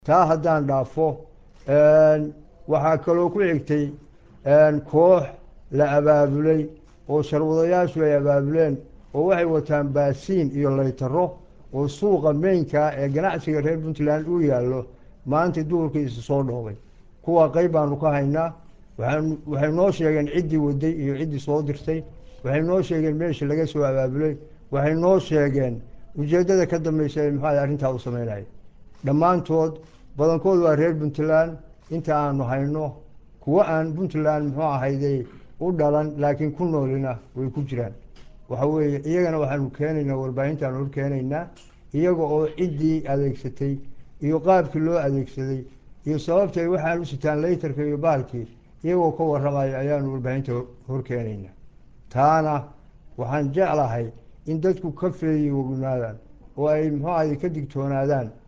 taa haddaan dhaafo waxaa kaloo ku xigtay koox la abaabulay oo sharwadayaashu ay abaabuleen oo waxay wataan baasiin iyo laytaro oo suuqa meynkaa ee ganacsiga reer puntland uu yaallo maanta duhurkiisa soo dhoobay kuwa qayb baanu ka haynaa waxay noo sheegeen ciddii waday iyo ciddii soo dirtay waxay noo sheegeen meeshii laga soo abaabulay waxay noo sheegeen ujeeddada ka dambaysa ee muxuu arrintaa u sameynaya dhammaantood badankood waa reer puntland inta aanu hayno kuwo aan puntland muxuu ahayday u dhalan laakiin ku noolina way ku jiraan waxa weeye iyagana waxaanu keenaynaa warbaahintaanu hor keenaynaa iyaga oo ciddii adeegsatay iyo qaabkii loo adeegsaday iyo sababtay waxaan u sitaan laytarka iyo baalkii iyagoo ka warramaya ayaanu warbaahinta hor keenaynaa taana waxaan jeclahay in dadku ka feeyi wognaadaan oo ay muxuu ahay ka digtoonaadaan